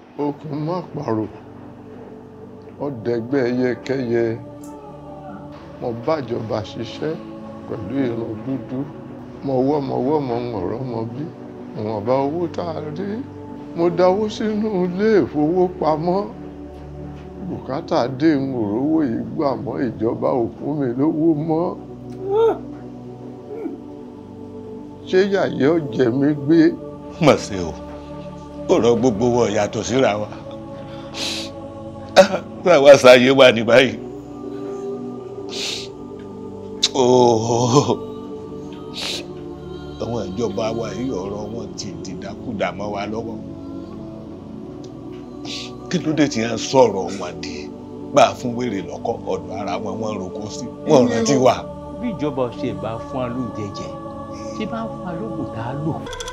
okùn má parò ọ̀dẹ̀gbẹ́ yẹkẹyẹ mo bájọba ṣiṣẹ́ pẹ̀lú irun dúdú mo wọ́mọwọ́ mo ọ̀rọ̀ mọ bí ìwọ̀nba owó tá a rí mo dáwó sínú ilé ìfowópamọ́ bùkátà dé ń òrówó yìí gbà mọ́ ìjọba ò fún mi lówó mọ́ ṣé yàyẹ ó jẹ mí gbé. mọ̀ sí o ọ̀rọ̀ gbogbo wọn yàtọ̀ síra wa táwa sáyé wà ní báyìí àwọn ìjọba wa yìí ọ̀rọ̀ wọn ti dìdákúdà mọ́ wa lọ́wọ́ kí ló dé tí wọ́n sọ̀rọ̀ wọn di bá a fún wèrè lọ́kọ́ ọ̀dọ̀ ara wọn wọ́n roko sí wọ́n rántí wa. bí ìjọba ṣe bá fún wa lóúnjẹ jẹ ṣé bá ń fún wa lóògùn tá a lò